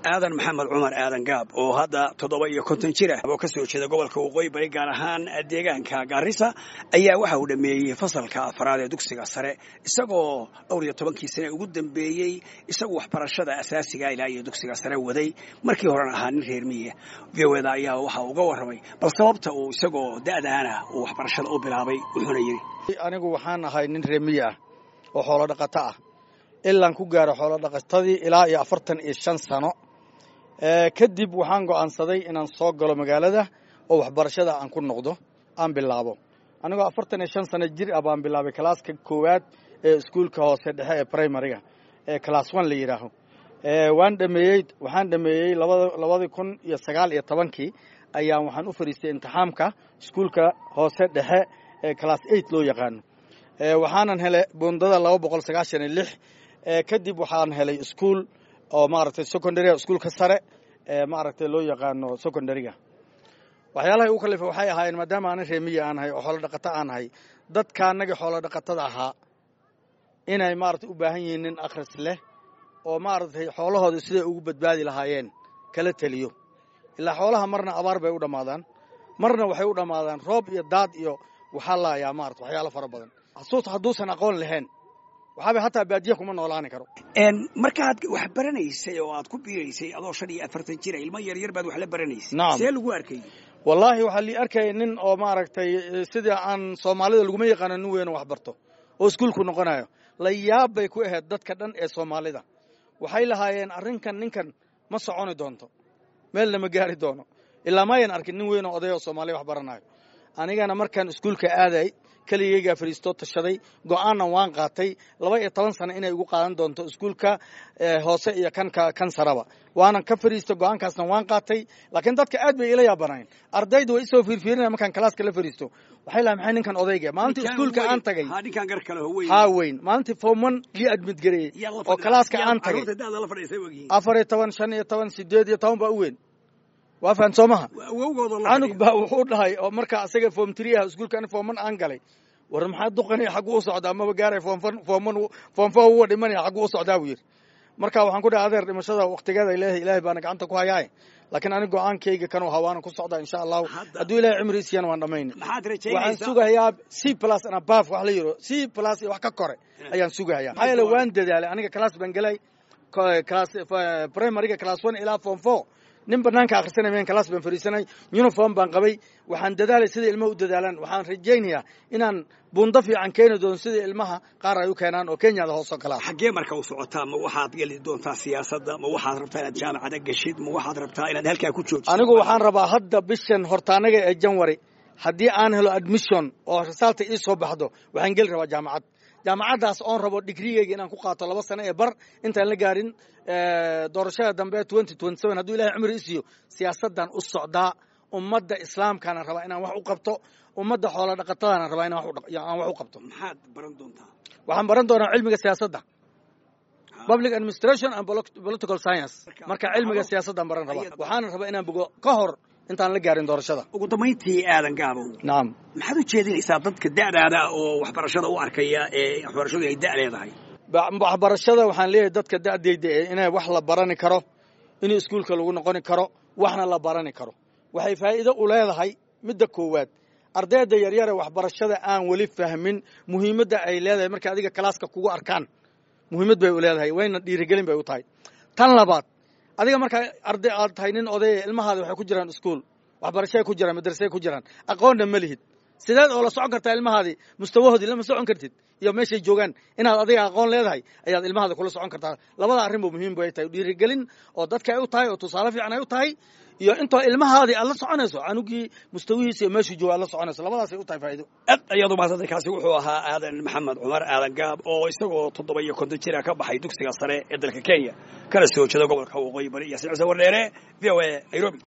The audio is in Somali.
aadan maxamed cumar aadan gaab oo hadda toddoba iyo konton jir ah oo ka soo jeeda gobolka waqooyi bari gaar ahaan deegaanka gaarisa ayaa waxa uu dhammeeyey fasalka afraad ee dugsiga sare isagoo dhowr iyo tobankii sane ugu dambeeyey isagu waxbarashada asaasiga ilaa iyo dugsiga sare waday markii horena ahaa nin reer miya v o eda ayaa waxa uga warramay bal sababta uu isagoo da'daana uu waxbarashada u bilaabay wuxuuna yidhi anigu waxaan ahay nin reer miya ah oo xoolo dhaqato ah ilaan ku gaaro xoolo dhaqatadii ilaa iyo afartan iyo shan sano kadib waxaan go'aansaday inaan soo galo magaalada oo waxbarashada aan ku noqdo aan bilaabo anigoo afartan iyo shan sano jir ah baan bilaabay kalaaska koowaad ee iskuulka hoose dhexe ee primariga ee class one la yidhaaho waan dhameeyey waxaan dhameeyey labadii kun iyo sagaal iyo tobankii ayaan waxaan u fadhiistay imtixaamka iskuulka hoose dhexe ee class eight loo yaqaano waxaanan helay bundada laba boqol sagaashan iyo lix kadib waxaan helay iskuol oo maaragtay secondaryga iskuulka sare ee maaragtay loo yaqaano secondaryga waxyaalahay ugu kalifa waxay ahaayeen maadaama aanan reemiya aan ahay oo xoolo dhaqato aan ahay dadka annagii xoolo dhaqatada ahaa inay maaragtay u baahan yihiin nin akhris leh oo maaragtay xoolahooda siday ugu badbaadi lahaayeen kala teliyo ilaa xoolaha marna abaar bay u dhammaadaan marna waxay u dhammaadaan roob iyo daad iyo waxaa laayaa maarata waxyaalo fara badan xasuus hadduusan aqoon lahayn waxaaba hataa baadiya kuma noolaani karo markaad wax baranaysay oo aad ku biiraysay adoo shan iyo afartan jira ilmo yaryar baad wax la baranaysay Nacam. see lagu arkay wallaahi waxaa lii arkaya nin oo maaragtay sidii aan soomaalida laguma yaqaano nin weyn oo wax barto oo iskuulku noqonayo la yaab bay ku ahayd dadka dhan ee soomaalida waxay lahaayeen arrinkan ninkan ma soconi doonto meelna ma gaari doono ilaa maayan arkin nin weyn oo oday oo soomaaliya wax baranayo anigana markaan iskuulka aaday keligaygaa fadhiistoo tashaday go'aanna waan qaatay laba iyo toban sano inay igu qaadan doonto iskuulka eh, hoose iyo kanka kan saraba waanan ka fadhiistay go'aankaasna waan qaatay laakiin dadka aad bay ila yaabanayn ardaydu way isoo fiirfiirinaya markaan kalaaska la fadhiisto waxay lahay maxay ninkan odayga maalintii iskuulka aan tagay ha ninkaan gar kale ho weyn haa weyn maalintii fooman lii admid gareeyey Yaa la oo fadhiya- kalaaska yaa aan tagay carruurta da'da la fadhiisay ogyihiin afar iyo toban shan iyo toban sideed iyo toban baa u weyn waa fahan soo maha awowgooda la canug fadhiya. baa wuxuu dhahay oo marka asaga foom tiri ah iskuulka ani fooman aan galay war maxaa duqanaya xaggu u socdaa amaba gaaray foomfan fooman foom fo uwa dhimanaya xaggu u socdaa buu yidhi marka waxaan ku dhahay adeer dhimashada waqtigeeda ilaahay ilaahay baana gacanta ku hayaaye laakiin ani go'aankayga kanuu hawaana ku socdaa insha allahu Hadda- hadduu ilaahay cimri siiyana waan dhammayna maxaad waxaan rajaynaysaa sugahayaa c plus and above wax la yidho c plus iyo wax ka kore ayaan sugahayaa maxaa yeele waan dadaalay aniga class baan gelay ko- class eh, primaryga class one ilaa form four nin banaanka akhrisanay meen class baan fadhiisanay uniform baan qabay waxaan dadaalay sida ilmaha u dadaalaan waxaan rajaynayaa inaan buundo fiican keeni doono sida ilmaha qaar ay u keenaan oo kenyada hoos oo kale ah xaggee marka u socotaa ma waxaad geli doontaa siyaasadda ma waxaad rabtaa inaad jaamacada geshid ma waxaad rabtaa inaad halkaa ku joojiso anigu waxaan rabaa hadda bishan hortaanaga ee janwari haddii aan helo admission oo risaalta ii soo baxdo waxaan geli rabaa jaamacad jaamacaddaas oon rabo digrigeyga inaan ku qaato laba sano ee bar intaan la gaarin eh, doorashada dambe twenty twenty seven hadduu ilahay cumri i siiyo siyaasaddan u socdaa ummadda islaamkaana rabaa inaan wax u qabto ummadda xoolo dhaqatadana rabaa inaan wax u dhaq- aan wax u qabto maxaad baran doontaa waxaan baran doonaa cilmiga siyaasadda public administration and poli- political science marka cilmiga siyaasaddan baran rabaa waxaana rabaa inaan bogo ka hor intaan la gaarin doorashada ugu dambayntii aadan gaabow nacam maxaad u jeedinaysaa dadka da'daada oo waxbarashada u arkaya ee waxbarashadu ay da' leedahay Ba- waxbarashada waxaan leeyahay dadka da'dayda ee inay wax la barani karo in iskuulka lagu noqoni karo waxna la barani karo waxay faa'iido u leedahay midda koowaad ardayda yaryare waxbarashada aan weli fahmin muhiimadda ay leedahay markay adiga kalaaska kugu arkaan muhiimad bay u leedahay wayna dhiirigelin bay u tahay tan labaad adiga markaa arday aad tahay nin odaya ilmahaada waxay ku jiraan iskuul waxbarashay ku jiraan madrasay ku jiraan aqoonna ma lihid sideed oo la socon kartaa ilmahaadii mustawahoodii lama socon kartid iyo meeshay joogaan inaad adiga aqoon leedahay ayaad ilmahaada kula socon kartaa labada arrin bu muhiim bay tahay dhiirigelin oo dadka ay u tahay oo tusaale fiican ay u tahay iyo intoo ilmahaadii aad la soconayso canugii mustawihiisa iyo meeshuu jooga aad la soconayso labadaasay u tahay faa'iido aad ayaad umahadsantay kaasi wuxuu ahaa aadan maxamed cumar aadan gaab oo isagoo toddoba iyo konton jira ka baxay dugsiga sare ee dalka kenya kana soo jeeda gobolka waqooyi bari iyo sicisa wardheere v o a nairobi